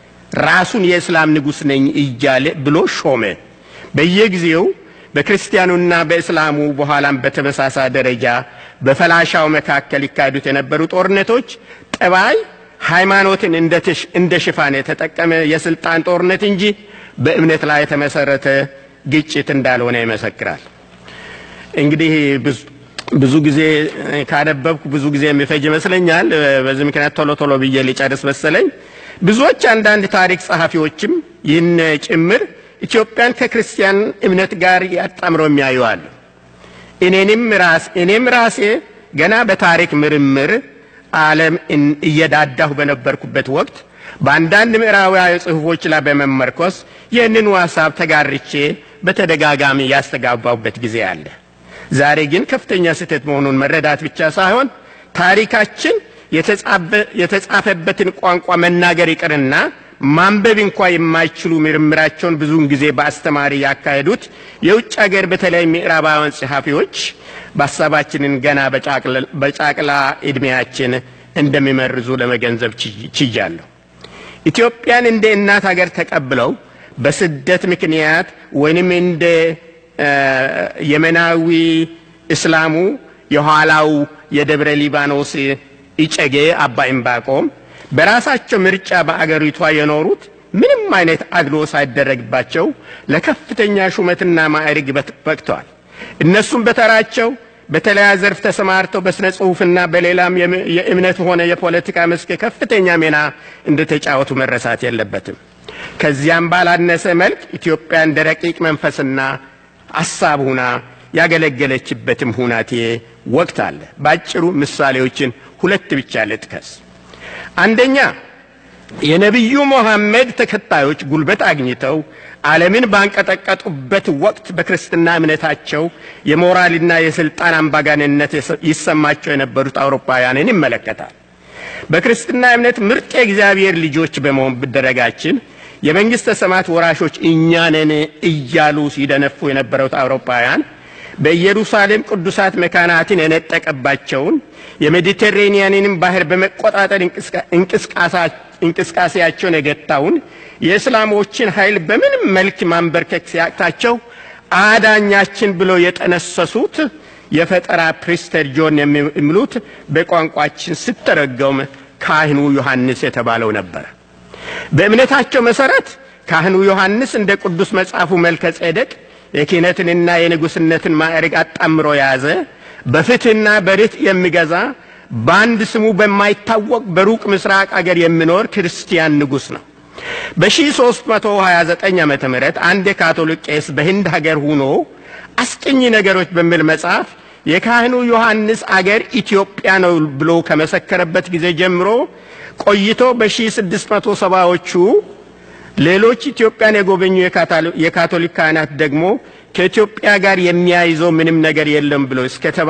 ራሱን የእስላም ንጉሥ ነኝ እያለ ብሎ ሾመ። በየጊዜው በክርስቲያኑና በእስላሙ በኋላም በተመሳሳይ ደረጃ በፈላሻው መካከል ይካሄዱት የነበሩ ጦርነቶች ጠባይ ሃይማኖትን እንደ ሽፋን የተጠቀመ የስልጣን ጦርነት እንጂ በእምነት ላይ የተመሰረተ ግጭት እንዳልሆነ ይመሰክራል። እንግዲህ ብዙ ጊዜ ካነበብኩ ብዙ ጊዜ የሚፈጅ ይመስለኛል። በዚህ ምክንያት ቶሎ ቶሎ ብዬ ሊጨርስ መሰለኝ። ብዙዎች አንዳንድ ታሪክ ጸሐፊዎችም ይህን ጭምር ኢትዮጵያን ከክርስቲያን እምነት ጋር ያጣምረው የሚያዩ አሉ። እኔንም ራስ እኔም ራሴ ገና በታሪክ ምርምር ዓለም እየዳዳሁ በነበርኩበት ወቅት በአንዳንድ ምዕራባዊ ጽሑፎች ላይ በመመርኮስ ይህንኑ ሀሳብ ተጋርቼ በተደጋጋሚ ያስተጋባሁበት ጊዜ አለ። ዛሬ ግን ከፍተኛ ስህተት መሆኑን መረዳት ብቻ ሳይሆን ታሪካችን የተጻፈበትን ቋንቋ መናገር ይቅርና ማንበብ እንኳ የማይችሉ ምርምራቸውን ብዙውን ጊዜ በአስተማሪ ያካሄዱት የውጭ ሀገር በተለይ ምዕራባውያን ጸሐፊዎች በሀሳባችንን ገና በጫቅላ ዕድሜያችን እንደሚመርዙ ለመገንዘብ ችያለሁ። ኢትዮጵያን እንደ እናት ሀገር ተቀብለው በስደት ምክንያት ወይንም እንደ የመናዊ እስላሙ የኋላው የደብረ ሊባኖስ ኢጨጌ አባ ዕንባቆም በራሳቸው ምርጫ በአገሪቷ የኖሩት ምንም አይነት አድሎ ሳይደረግባቸው ለከፍተኛ ሹመትና ማዕረግ በቅተዋል። እነሱም በተራቸው በተለያየ ዘርፍ ተሰማርተው በሥነ ጽሑፍና በሌላም የእምነት ሆነ የፖለቲካ መስክ ከፍተኛ ሚና እንደተጫወቱ መረሳት የለበትም። ከዚያም ባላነሰ መልክ ኢትዮጵያ እንደ ረቂቅ መንፈስና ሐሳብ ሁና ያገለገለችበትም ሁናቴ ወቅት አለ። ባጭሩ ምሳሌዎችን ሁለት ብቻ ልጥቀስ። አንደኛ የነቢዩ ሙሐመድ ተከታዮች ጉልበት አግኝተው ዓለምን ባንቀጠቀጡበት ወቅት በክርስትና እምነታቸው የሞራልና የስልጣን አምባገነንነት ይሰማቸው የነበሩት አውሮፓውያንን ይመለከታል። በክርስትና እምነት ምርጥ የእግዚአብሔር ልጆች በመሆን ብደረጋችን የመንግሥተ ሰማያት ወራሾች እኛ ነን እያሉ ሲደነፉ የነበሩት አውሮፓውያን በኢየሩሳሌም ቅዱሳት መካናትን የነጠቀባቸውን የሜዲቴሬኒያንንም ባህር በመቆጣጠር እንቅስቃሴያቸውን የገታውን የእስላሞችን ኃይል በምንም መልክ ማንበርከክ ሲያቅታቸው አዳኛችን ብለው የጠነሰሱት የፈጠራ ፕሪስተር ጆን የሚሉት በቋንቋችን ስተረገውም ካህኑ ዮሐንስ የተባለው ነበረ። በእምነታቸው መሰረት ካህኑ ዮሐንስ እንደ ቅዱስ መጽሐፉ መልከ ጼዴቅ የክህነትንና የንጉሥነትን ማዕረግ አጣምሮ የያዘ በፍትሕና በርትዕ የሚገዛ በአንድ ስሙ በማይታወቅ በሩቅ ምስራቅ አገር የሚኖር ክርስቲያን ንጉሥ ነው። በ1329 ዓመተ ምህረት አንድ የካቶሊክ ቄስ በህንድ ሀገር ሆኖ አስቂኝ ነገሮች በሚል መጽሐፍ የካህኑ ዮሐንስ አገር ኢትዮጵያ ነው ብሎ ከመሰከረበት ጊዜ ጀምሮ ቆይቶ በ1670ዎቹ ሌሎች ኢትዮጵያን የጎበኙ የካቶሊክ ካህናት ደግሞ ከኢትዮጵያ ጋር የሚያይዘው ምንም ነገር የለም ብሎ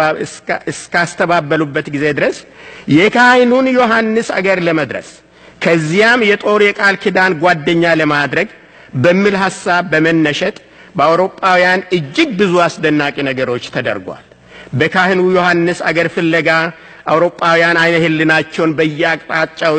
እስካስተባበሉበት ጊዜ ድረስ የካህኑን ዮሐንስ አገር ለመድረስ ከዚያም የጦር የቃል ኪዳን ጓደኛ ለማድረግ በሚል ሐሳብ በመነሸጥ በአውሮጳውያን እጅግ ብዙ አስደናቂ ነገሮች ተደርጓል። በካህኑ ዮሐንስ አገር ፍለጋ አውሮጳውያን አይነ ህልናቸውን በየአቅጣጫው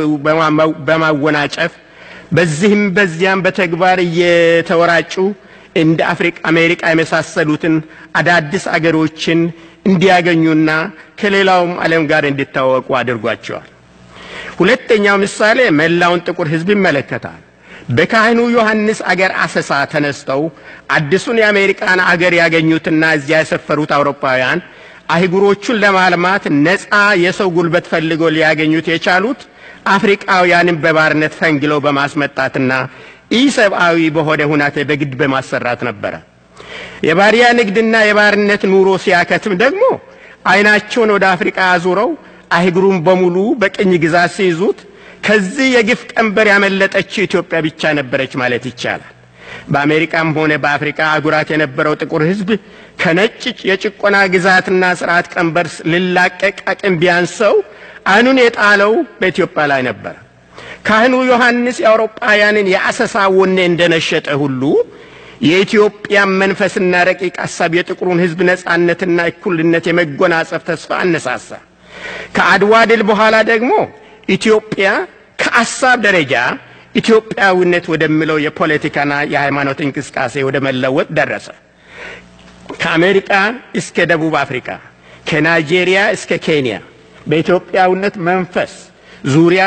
በማወናጨፍ በዚህም በዚያም በተግባር እየተወራጩ እንደ አፍሪካ፣ አሜሪካ የመሳሰሉትን አዳዲስ አገሮችን እንዲያገኙና ከሌላውም ዓለም ጋር እንዲታወቁ አድርጓቸዋል። ሁለተኛው ምሳሌ መላውን ጥቁር ሕዝብ ይመለከታል። በካህኑ ዮሐንስ አገር አሰሳ ተነስተው አዲሱን የአሜሪካን አገር ያገኙትና እዚያ የሰፈሩት አውሮፓውያን አህጉሮቹን ለማልማት ነፃ የሰው ጉልበት ፈልገው ሊያገኙት የቻሉት አፍሪቃውያንን በባርነት ፈንግለው በማስመጣትና ኢሰብአዊ በሆነ ሁናቴ በግድ በማሰራት ነበረ። የባሪያ ንግድና የባርነት ኑሮ ሲያከትም ደግሞ አይናቸውን ወደ አፍሪቃ አዙረው አህጉሩን በሙሉ በቅኝ ግዛት ሲይዙት ከዚህ የግፍ ቀንበር ያመለጠችው ኢትዮጵያ ብቻ ነበረች ማለት ይቻላል። በአሜሪካም ሆነ በአፍሪካ አህጉራት የነበረው ጥቁር ሕዝብ ከነጭ የጭቆና ግዛትና ስርዓት ቀንበር ሊላቀቅ አቅም ቢያንሰው አይኑን የጣለው በኢትዮጵያ ላይ ነበር። ካህኑ ዮሐንስ የአውሮጳውያንን የአሰሳ ወኔ እንደነሸጠ ሁሉ የኢትዮጵያን መንፈስና ረቂቅ ሐሳብ የጥቁሩን ሕዝብ ነጻነትና እኩልነት የመጎናጸፍ ተስፋ አነሳሳ። ከአድዋ ድል በኋላ ደግሞ ኢትዮጵያ ከአሳብ ደረጃ ኢትዮጵያዊነት ወደሚለው የፖለቲካና የሃይማኖት እንቅስቃሴ ወደ መለወጥ ደረሰ። ከአሜሪካ እስከ ደቡብ አፍሪካ፣ ከናይጄሪያ እስከ ኬንያ በኢትዮጵያዊነት መንፈስ ዙሪያ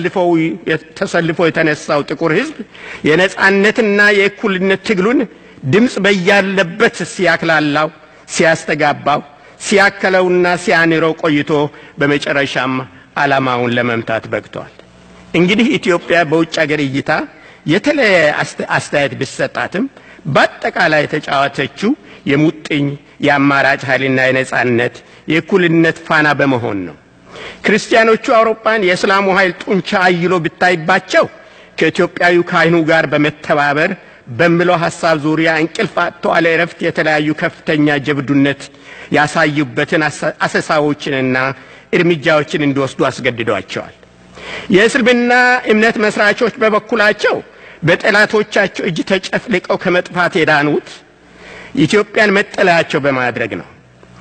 ተሰልፎ የተነሳው ጥቁር ሕዝብ የነጻነትና የእኩልነት ትግሉን ድምፅ በያለበት ሲያክላላው፣ ሲያስተጋባው፣ ሲያከለውና ሲያንረው ቆይቶ በመጨረሻም ዓላማውን ለመምታት በቅቷል። እንግዲህ ኢትዮጵያ በውጭ ሀገር እይታ የተለያየ አስተያየት ቢሰጣትም በአጠቃላይ የተጫወተችው የሙጥኝ የአማራጭ ኃይልና የነጻነት የእኩልነት ፋና በመሆን ነው። ክርስቲያኖቹ አውሮፓን የእስላሙ ኃይል ጡንቻ አይሎ ብታይባቸው ከኢትዮጵያዊ ካህኑ ጋር በመተባበር በሚለው ሐሳብ ዙሪያ እንቅልፍ አጥተው አለ እረፍት የተለያዩ ከፍተኛ ጀብዱነት ያሳዩበትን አሰሳዎችንና እርምጃዎችን እንዲወስዱ አስገድዷቸዋል። የእስልምና እምነት መስራቾች በበኩላቸው በጠላቶቻቸው እጅ ተጨፍልቀው ከመጥፋት የዳኑት ኢትዮጵያን መጠለያቸው በማድረግ ነው።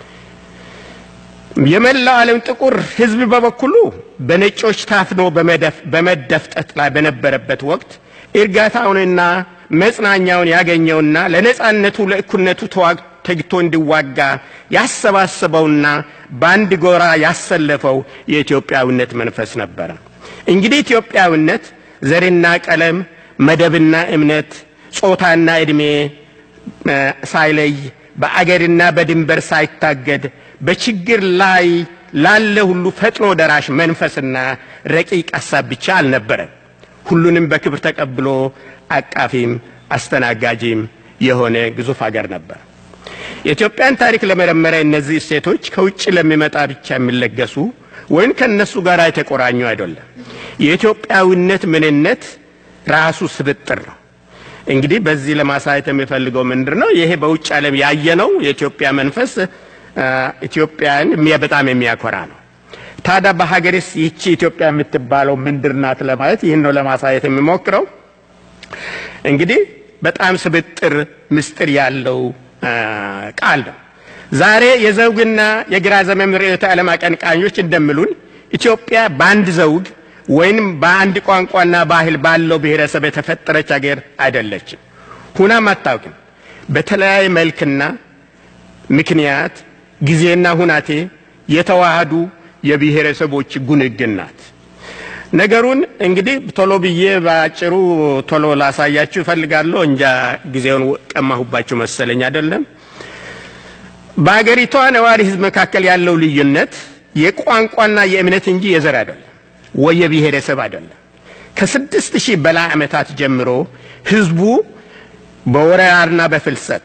የመላው ዓለም ጥቁር ሕዝብ በበኩሉ በነጮች ታፍኖ በመደፍጠት ላይ በነበረበት ወቅት እርጋታውንና መጽናኛውን ያገኘውና ለነጻነቱ ለእኩልነቱ ተግቶ እንዲዋጋ ያሰባሰበውና በአንድ ጎራ ያሰለፈው የኢትዮጵያዊነት መንፈስ ነበረ። እንግዲህ ኢትዮጵያዊነት ዘርና ቀለም፣ መደብና እምነት፣ ጾታና ዕድሜ ሳይለይ በአገርና በድንበር ሳይታገድ በችግር ላይ ላለ ሁሉ ፈጥኖ ደራሽ መንፈስና ረቂቅ ሐሳብ ብቻ አልነበረም። ሁሉንም በክብር ተቀብሎ አቃፊም አስተናጋጂም የሆነ ግዙፍ ሀገር ነበር። የኢትዮጵያን ታሪክ ለመረመረ እነዚህ እሴቶች ከውጭ ለሚመጣ ብቻ የሚለገሱ ወይም ከእነሱ ጋር የተቆራኙ አይደለም። የኢትዮጵያዊነት ምንነት ራሱ ስብጥር ነው። እንግዲህ በዚህ ለማሳየት የሚፈልገው ምንድን ነው? ይሄ በውጭ ዓለም ያየነው የኢትዮጵያ መንፈስ ኢትዮጵያን በጣም የሚያኮራ ነው። ታዲያ በሀገርስ ይቺ ኢትዮጵያ የምትባለው ምንድር ናት ለማለት ይህን ነው ለማሳየት የሚሞክረው። እንግዲህ በጣም ስብጥር ምስጢር ያለው ቃል ነው። ዛሬ የዘውግና የግራ ዘመም ርዕዮተ ዓለም አቀንቃኞች እንደሚሉን ኢትዮጵያ በአንድ ዘውግ ወይንም በአንድ ቋንቋና ባህል ባለው ብሔረሰብ የተፈጠረች ሀገር አይደለችም። ሁናም አታውቅም። በተለያየ መልክና ምክንያት ጊዜና ሁናቴ የተዋሃዱ የብሔረሰቦች ጉንግን ናት። ነገሩን እንግዲህ ቶሎ ብዬ በአጭሩ ቶሎ ላሳያችሁ እፈልጋለሁ። እንጃ ጊዜውን ቀማሁባችሁ መሰለኝ አይደለም። በአገሪቷ ነዋሪ ሕዝብ መካከል ያለው ልዩነት የቋንቋና የእምነት እንጂ የዘር አይደለም ወይ የብሔረሰብ አይደለም። ከስድስት ሺህ በላይ ዓመታት ጀምሮ ሕዝቡ በወረራና በፍልሰት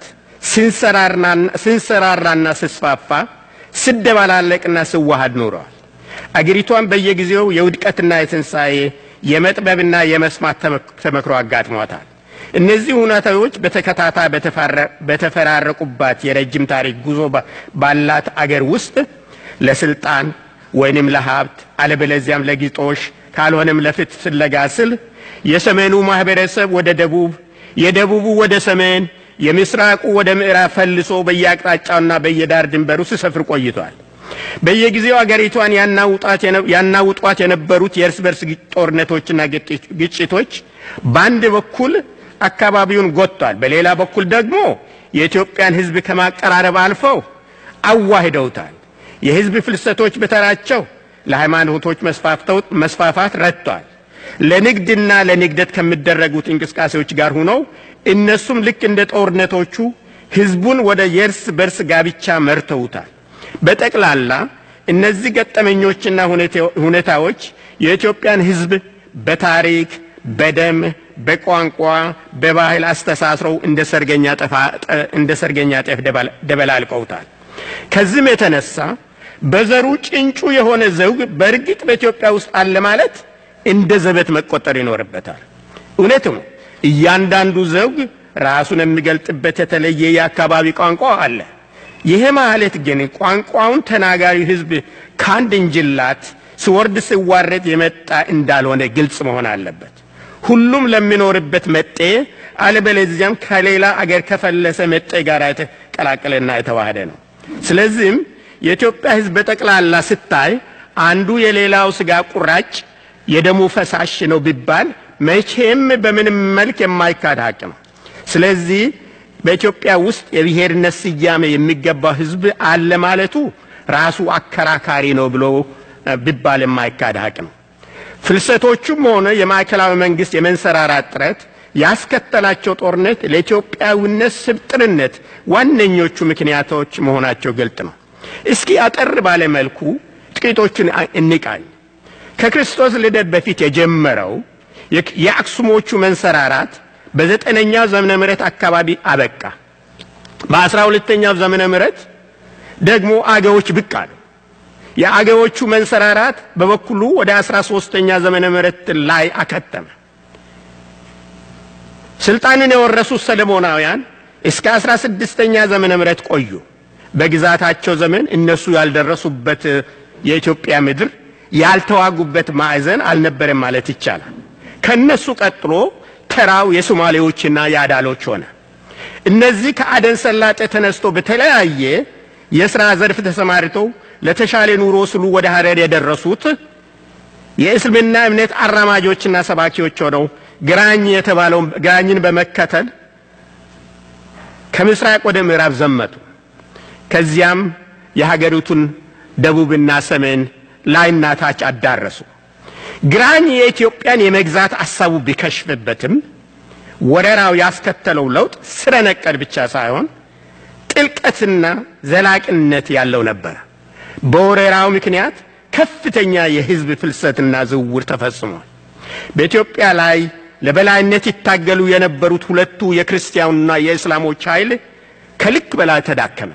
ስንሰራራና ስስፋፋ ስደባላለቅና ስዋሃድ ኖረዋል። አገሪቷን በየጊዜው የውድቀትና የትንሣኤ የመጥበብና የመስማት ተመክሮ አጋጥሟታል። እነዚህ ሁኔታዎች በተከታታይ በተፈራረቁባት የረጅም ታሪክ ጉዞ ባላት አገር ውስጥ ለስልጣን ወይንም ለሀብት አለበለዚያም ለግጦሽ ካልሆነም ለፍትህ ፍለጋ ስል የሰሜኑ ማህበረሰብ ወደ ደቡብ፣ የደቡቡ ወደ ሰሜን፣ የምስራቁ ወደ ምዕራብ ፈልሶ በየአቅጣጫውና በየዳር ድንበሩ ሲሰፍር ቆይቷል። በየጊዜው አገሪቷን ያናውጧት የነበሩት የእርስ በርስ ጦርነቶችና ግጭቶች በአንድ በኩል አካባቢውን ጎጥቷል፣ በሌላ በኩል ደግሞ የኢትዮጵያን ሕዝብ ከማቀራረብ አልፈው አዋህደውታል። የሕዝብ ፍልሰቶች በተራቸው ለሃይማኖቶች መስፋፋት ረድቷል። ለንግድና ለንግደት ከሚደረጉት እንቅስቃሴዎች ጋር ሆነው እነሱም ልክ እንደ ጦርነቶቹ ሕዝቡን ወደ የእርስ በርስ ጋብቻ መርተውታል። በጠቅላላ እነዚህ ገጠመኞችና ሁኔታዎች የኢትዮጵያን ሕዝብ በታሪክ፣ በደም፣ በቋንቋ፣ በባህል አስተሳስረው እንደ ሰርገኛ ጤፍ ደበላልቀውታል። ከዚህም የተነሳ በዘሩ ጭንጩ የሆነ ዘውግ በእርግጥ በኢትዮጵያ ውስጥ አለ ማለት እንደ ዘበት መቆጠር ይኖርበታል። እውነትም እያንዳንዱ ዘውግ ራሱን የሚገልጥበት የተለየ የአካባቢ ቋንቋ አለ። ይሄ ማለት ግን ቋንቋውን ተናጋሪ ሕዝብ ከአንድ እንጅላት ሲወርድ ሲዋረድ የመጣ እንዳልሆነ ግልጽ መሆን አለበት። ሁሉም ለሚኖርበት መጤ አለበለዚያም ከሌላ አገር ከፈለሰ መጤ ጋር የተቀላቀለና የተዋህደ ነው። ስለዚህም የኢትዮጵያ ሕዝብ በጠቅላላ ስታይ አንዱ የሌላው ስጋ ቁራጭ የደሙ ፈሳሽ ነው ቢባል መቼም በምንም መልክ የማይካድ ሀቅ ነው። ስለዚህ በኢትዮጵያ ውስጥ የብሔርነት ስያሜ የሚገባው ሕዝብ አለ ማለቱ ራሱ አከራካሪ ነው ብሎ ቢባል የማይካድ ሀቅ ነው። ፍልሰቶቹም ሆነ የማዕከላዊ መንግስት የመንሰራራት ጥረት ያስከተላቸው ጦርነት ለኢትዮጵያዊነት ስብጥርነት ዋነኞቹ ምክንያቶች መሆናቸው ግልጥ ነው። እስኪ አጠር ባለ መልኩ ጥቂቶቹን እንቃኝ። ከክርስቶስ ልደት በፊት የጀመረው የአክሱሞቹ መንሰራራት በዘጠነኛው ዘመነ ምሕረት አካባቢ አበቃ። በአስራ ሁለተኛው ዘመነ ምሕረት ደግሞ አገዎች ብቅ አሉ። የአገዎቹ መንሰራራት በበኩሉ ወደ አስራ ሶስተኛ ዘመነ ምሕረት ላይ አከተመ። ስልጣንን የወረሱት ሰለሞናውያን እስከ አስራ ስድስተኛ ዘመነ ምሕረት ቆዩ። በግዛታቸው ዘመን እነሱ ያልደረሱበት የኢትዮጵያ ምድር ያልተዋጉበት ማዕዘን አልነበረም ማለት ይቻላል። ከነሱ ቀጥሎ ተራው የሶማሌዎችና የአዳሎች ሆነ። እነዚህ ከአደን ሰላጤ ተነስቶ በተለያየ የሥራ ዘርፍ ተሰማርተው ለተሻለ ኑሮ ስሉ ወደ ሀረር የደረሱት የእስልምና እምነት አራማጆችና ሰባኪዎች ሆነው ግራኝ የተባለውን ግራኝን በመከተል ከምስራቅ ወደ ምዕራብ ዘመቱ። ከዚያም የሀገሪቱን ደቡብና ሰሜን ላይና ታች አዳረሱ። ግራኝ የኢትዮጵያን የመግዛት ሐሳቡ ቢከሽፍበትም ወረራው ያስከተለው ለውጥ ስረ ነቀል ብቻ ሳይሆን ጥልቀትና ዘላቅነት ያለው ነበረ። በወረራው ምክንያት ከፍተኛ የሕዝብ ፍልሰትና ዝውውር ተፈጽሟል። በኢትዮጵያ ላይ ለበላይነት ይታገሉ የነበሩት ሁለቱ የክርስቲያኑና የእስላሞች ኃይል ከልክ በላይ ተዳከመ።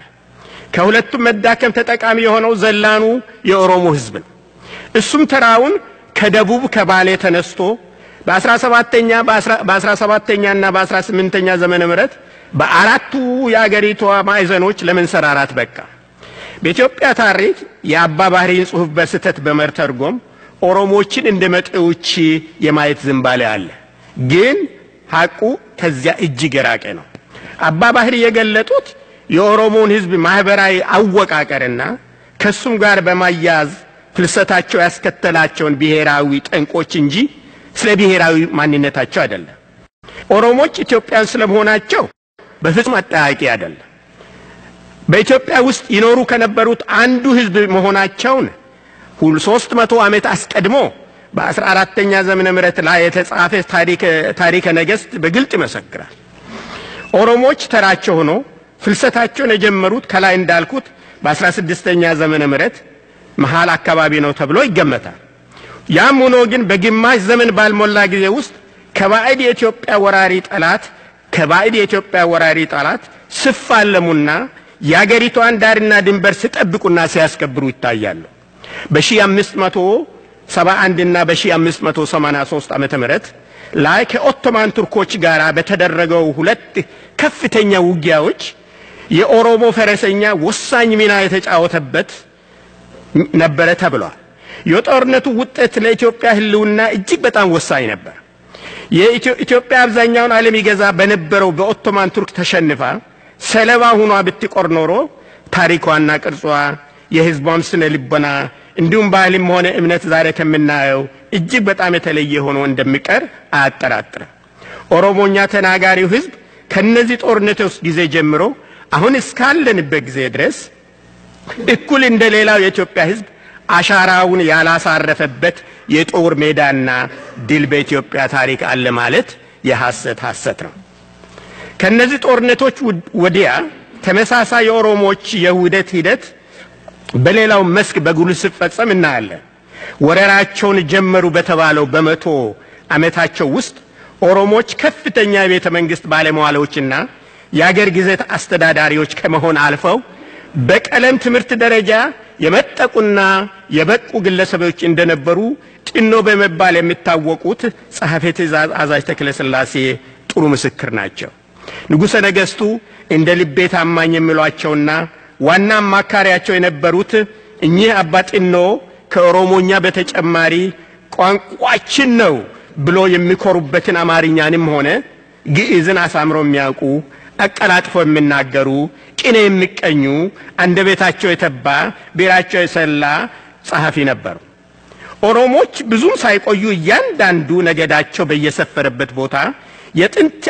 ከሁለቱም መዳከም ተጠቃሚ የሆነው ዘላኑ የኦሮሞ ሕዝብ ነው። እሱም ተራውን ከደቡብ ከባሌ ተነስቶ በ17ኛ በ17ኛ እና በ18ኛ ዘመነ ምህረት በአራቱ የአገሪቷ ማዕዘኖች ለመንሰራራት በቃ። በኢትዮጵያ ታሪክ የአባ ባህሪን ጽሑፍ በስህተት በመተርጎም ኦሮሞችን እንደ መጤዎች የማየት ዝንባሌ አለ። ግን ሐቁ ከዚያ እጅግ የራቀ ነው። አባ ባህሪ የገለጡት የኦሮሞን ሕዝብ ማህበራዊ አወቃቀርና ከሱም ጋር በማያያዝ ፍልሰታቸው ያስከተላቸውን ብሔራዊ ጠንቆች እንጂ ስለ ብሔራዊ ማንነታቸው አይደለም። ኦሮሞች ኢትዮጵያን ስለመሆናቸው በፍጹም አጠያቂ አይደለም። በኢትዮጵያ ውስጥ ይኖሩ ከነበሩት አንዱ ሕዝብ መሆናቸውን ሁል ሶስት መቶ ዓመት አስቀድሞ በአስራ አራተኛ ዘመነ ምህረት ላይ የተጻፈ ታሪከ ነገሥት በግልጥ ይመሰክራል። ኦሮሞች ተራቸው ሆኖ ፍልሰታቸውን የጀመሩት ከላይ እንዳልኩት በአስራ ስድስተኛ ዘመነ ምህረት መሃል አካባቢ ነው ተብሎ ይገመታል። ያም ሆኖ ግን በግማሽ ዘመን ባልሞላ ጊዜ ውስጥ ከባዕድ የኢትዮጵያ ወራሪ ጠላት ከባዕድ የኢትዮጵያ ወራሪ ጠላት ስፋለሙና የአገሪቷን ዳርና ድንበር ሲጠብቁና ሲያስከብሩ ይታያሉ። በ1571 እና በ1583 ዓመተ ምህረት ላይ ከኦቶማን ቱርኮች ጋር በተደረገው ሁለት ከፍተኛ ውጊያዎች የኦሮሞ ፈረሰኛ ወሳኝ ሚና የተጫወተበት ነበረ ተብሏል። የጦርነቱ ውጤት ለኢትዮጵያ ሕልውና እጅግ በጣም ወሳኝ ነበር። የኢትዮጵያ አብዛኛውን ዓለም ይገዛ በነበረው በኦቶማን ቱርክ ተሸንፋ ሰለባ ሁኗ ብትቆር ኖሮ ታሪኳና ቅርጿ የሕዝቧም ስነ ልቦና እንዲሁም ባህልም ሆነ እምነት ዛሬ ከምናየው እጅግ በጣም የተለየ ሆኖ እንደሚቀር አያጠራጥርም። ኦሮሞኛ ተናጋሪው ሕዝብ ከነዚህ ጦርነቶች ጊዜ ጀምሮ አሁን እስካለንበት ጊዜ ድረስ እኩል እንደ ሌላው የኢትዮጵያ ሕዝብ አሻራውን ያላሳረፈበት የጦር ሜዳና ድል በኢትዮጵያ ታሪክ አለ ማለት የሐሰት ሐሰት ነው። ከነዚህ ጦርነቶች ወዲያ ተመሳሳይ የኦሮሞዎች የውህደት ሂደት በሌላው መስክ በጉልህ ሲፈጸም እናያለን። ወረራቸውን ጀመሩ በተባለው በመቶ ዓመታቸው ውስጥ ኦሮሞዎች ከፍተኛ የቤተ መንግሥት ባለመዋሎችና የአገር ግዛት አስተዳዳሪዎች ከመሆን አልፈው በቀለም ትምህርት ደረጃ የመጠቁና የበቁ ግለሰቦች እንደነበሩ ጢኖ በመባል የሚታወቁት ጸሐፌ ትእዛዝ አዛዥ ተክለ ሥላሴ ጥሩ ምስክር ናቸው። ንጉሠ ነገሥቱ እንደ ልቤ ታማኝ የሚሏቸውና ዋና አማካሪያቸው የነበሩት እኚህ አባ ጢኖ ከኦሮሞኛ በተጨማሪ ቋንቋችን ነው ብሎ የሚኮሩበትን አማርኛንም ሆነ ግዕዝን አሳምረው የሚያውቁ አቀላጥፎ የሚናገሩ ቅኔ የሚቀኙ አንደበታቸው የተባ ብዕራቸው የሰላ ጸሐፊ ነበሩ። ኦሮሞች ብዙም ሳይቆዩ እያንዳንዱ ነገዳቸው በየሰፈረበት ቦታ የጥንት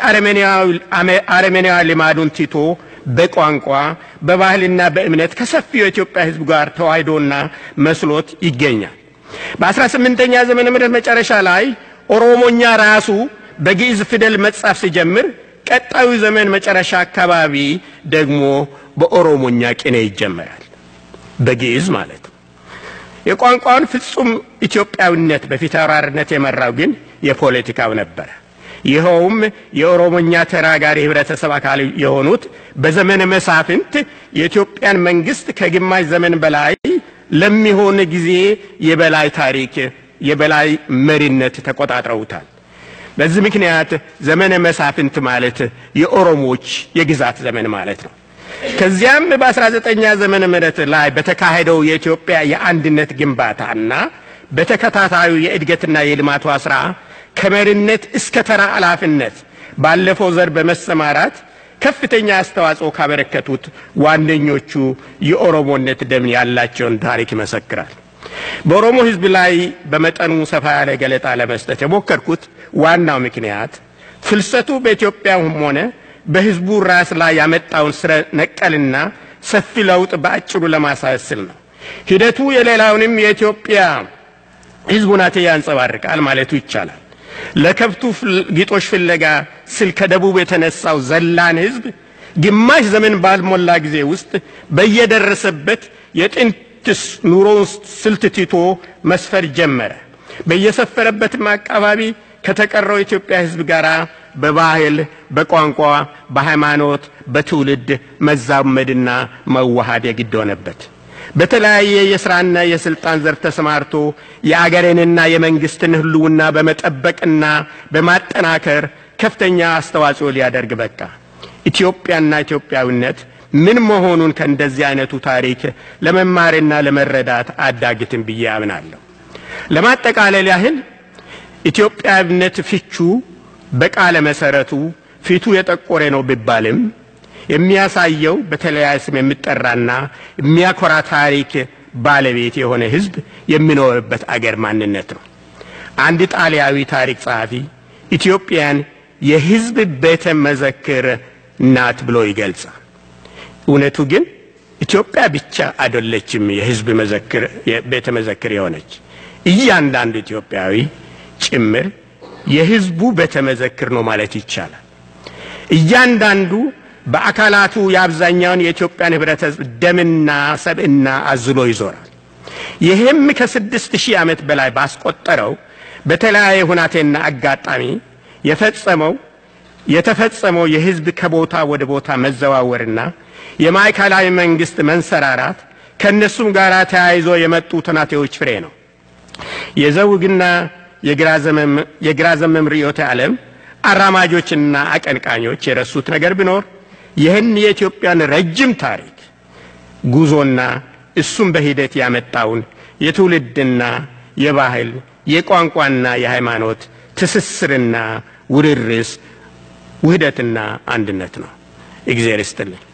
አረመኔያዊ ልማዱን ትቶ በቋንቋ በባህልና በእምነት ከሰፊው የኢትዮጵያ ሕዝብ ጋር ተዋህዶና መስሎት ይገኛል። በአስራ ስምንተኛ ዘመነ ምህረት መጨረሻ ላይ ኦሮሞኛ ራሱ በግዕዝ ፊደል መጻፍ ሲጀምር ቀጣዩ ዘመን መጨረሻ አካባቢ ደግሞ በኦሮሞኛ ቅኔ ይጀመራል። በግዕዝ ማለት ነው። የቋንቋውን ፍጹም ኢትዮጵያዊነት በፊት አውራሪነት የመራው ግን የፖለቲካው ነበረ። ይኸውም የኦሮሞኛ ተናጋሪ ህብረተሰብ አካል የሆኑት በዘመነ መሳፍንት የኢትዮጵያን መንግስት ከግማሽ ዘመን በላይ ለሚሆን ጊዜ የበላይ ታሪክ የበላይ መሪነት ተቆጣጥረውታል። በዚህ ምክንያት ዘመነ መሳፍንት ማለት የኦሮሞዎች የግዛት ዘመን ማለት ነው። ከዚያም በ19ኛ ዘመነ ምህረት ላይ በተካሄደው የኢትዮጵያ የአንድነት ግንባታና በተከታታዩ የእድገትና የልማቷ ስራ ከመሪነት እስከ ተራ ኃላፊነት ባለፈው ዘር በመሰማራት ከፍተኛ አስተዋጽኦ ካበረከቱት ዋነኞቹ የኦሮሞነት ደም ያላቸውን ታሪክ ይመሰክራል። በኦሮሞ ሕዝብ ላይ በመጠኑ ሰፋ ያለ ገለጣ ለመስጠት የሞከርኩት ዋናው ምክንያት ፍልሰቱ በኢትዮጵያም ሆነ በሕዝቡ ራስ ላይ ያመጣውን ስረ ነቀልና ሰፊ ለውጥ በአጭሩ ለማሳየት ስል ነው። ሂደቱ የሌላውንም የኢትዮጵያ ሕዝብ ሁናቴ ያንጸባርቃል ማለቱ ይቻላል። ለከብቱ ጊጦሽ ፍለጋ ስል ከደቡብ የተነሳው ዘላን ሕዝብ ግማሽ ዘመን ባልሞላ ጊዜ ውስጥ በየደረሰበት የጥንት ኑሮውን ስልት ትቶ መስፈር ጀመረ። በየሰፈረበትም አካባቢ ከተቀረው የኢትዮጵያ ሕዝብ ጋር በባህል፣ በቋንቋ፣ በሃይማኖት፣ በትውልድ መዛመድና መዋሃድ የግድ ሆነበት። በተለያየ የስራና የስልጣን ዘርፍ ተሰማርቶ የአገሬንና የመንግስትን ህልውና በመጠበቅና በማጠናከር ከፍተኛ አስተዋጽኦ ሊያደርግ በቃ። ኢትዮጵያና ኢትዮጵያዊነት ምን መሆኑን ከእንደዚህ አይነቱ ታሪክ ለመማርና ለመረዳት አዳግትም ብዬ አምናለሁ። ለማጠቃለል ያህል ኢትዮጵያዊነት ፍቹ በቃለ መሰረቱ ፊቱ የጠቆረ ነው ቢባልም የሚያሳየው በተለያየ ስም የሚጠራና የሚያኮራ ታሪክ ባለቤት የሆነ ህዝብ የሚኖርበት አገር ማንነት ነው። አንድ ጣሊያዊ ታሪክ ጸሐፊ ኢትዮጵያን የህዝብ ቤተ መዘክር ናት ብሎ ይገልጻል። እውነቱ ግን ኢትዮጵያ ብቻ አይደለችም የህዝብ መዘክር ቤተ መዘክር የሆነች እያንዳንዱ ኢትዮጵያዊ ጭምር የህዝቡ ቤተ መዘክር ነው ማለት ይቻላል። እያንዳንዱ በአካላቱ የአብዛኛውን የኢትዮጵያን ህብረተሰብ ደምና ሰብዕና አዝሎ ይዞራል። ይህም ከስድስት ሺህ ዓመት በላይ ባስቆጠረው በተለያየ ሁናቴና አጋጣሚ የፈጸመው የተፈጸመው የህዝብ ከቦታ ወደ ቦታ መዘዋወርና የማዕከላዊ መንግስት መንሰራራት ከእነሱም ጋር ተያይዞ የመጡ ትናቴዎች ፍሬ ነው። የዘውግና የግራ ዘመም ርዕዮተ ዓለም አራማጆችና አቀንቃኞች የረሱት ነገር ቢኖር ይህን የኢትዮጵያን ረጅም ታሪክ ጉዞና እሱም በሂደት ያመጣውን የትውልድና የባህል የቋንቋና የሃይማኖት ትስስርና ውርርስ ውህደትና አንድነት ነው። እግዚአብሔር ይስጥልኝ።